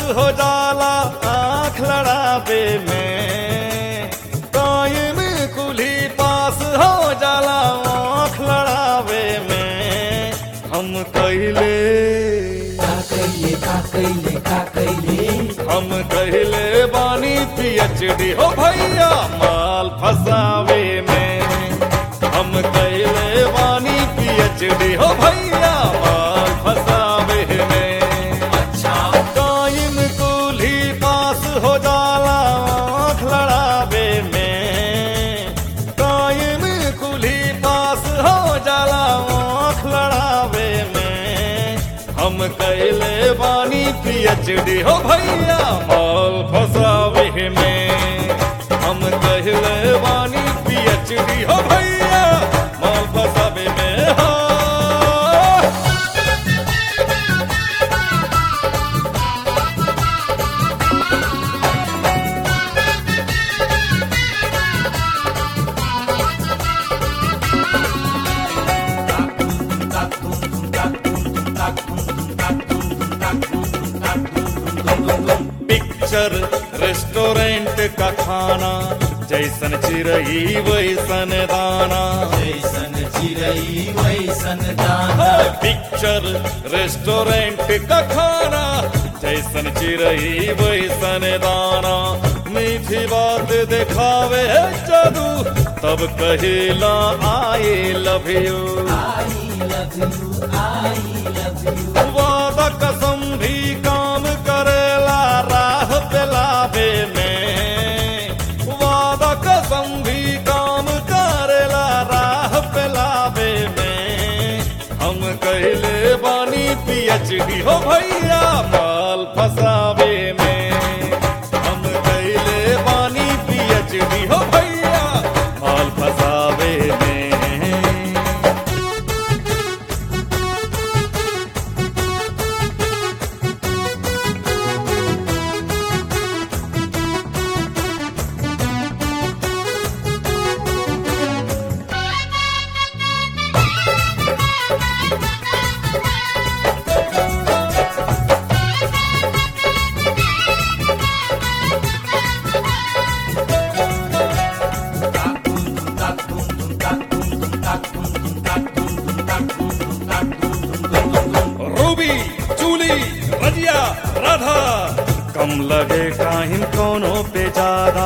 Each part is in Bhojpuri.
हो जाला आँख लड़ावे में टाइम कुली पास हो जाला आँख लड़ावे में हम कहले का कैले का कैले का कैले हम कहले बानी पीएचडी हो भैया माल फसावे में हम कहले बानी पीएचडी हो भैया माल फसावे में अच्छा टाइम कुली पास हो जाला आँख लड़ावे में टाइम कुली पास हो जाला आँख लड़ावे में हम कैले बानी पीएचडी हो भैया माल फसावे में हम कहले बानी पीएचडी हो भैया माल फसावे में हो पिक्चर रेस्टोरेंट का खाना जैसन चिरई वैसन दाना जैसन चिड़ई वैसन दाना पिक्चर रेस्टोरेंट का खाना जैसन चिरई वैसन दाना मीठी बात दिखावे है जादू तब कहेला I love you I love you I love you वादा कसम भी काम करेला राह पे लावे में वादा कसम भी काम करेला राह पे लावे में हम कहले बानी पीएचडी हो भैया माल फसावे में हम कहले बानी पीएचडी हो भैया माल फसावे में रूबी चूली रजिया राधा कम लगे काहिन कोनो पे ज्यादा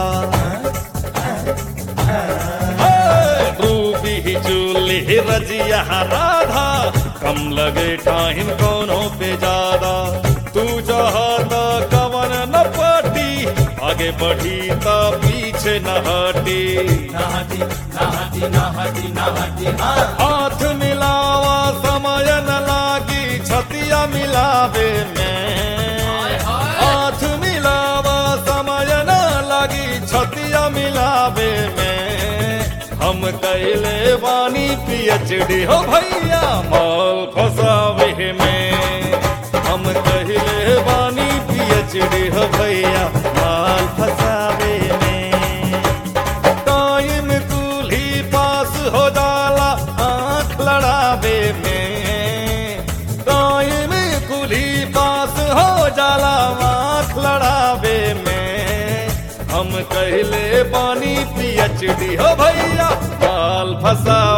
ए, रूबी चूली रजिया राधा कम लगे काहिन कोनो पे ज्यादा तू चाहता कवन न पटी आगे बढ़ी त पीछे न हटी नाहटी नाहटी नाहटी नाहटी हाँ हाथ मिलावा समय न लागी छतिया मिलावे में हाथ मिलावा समय न लागी छतिया मिलावे में हम कैले बानी पीएचडी हो भैया माल फसावे में हम कहले बानी पीएचडी हो भैया माल फसावे में टाइम कुली पास हो जाला आँख लड़ावे में टाइम कुली पास हो जाला आँख लड़ावे में हम कहले पानी पीएचडी हो भैया माल फसा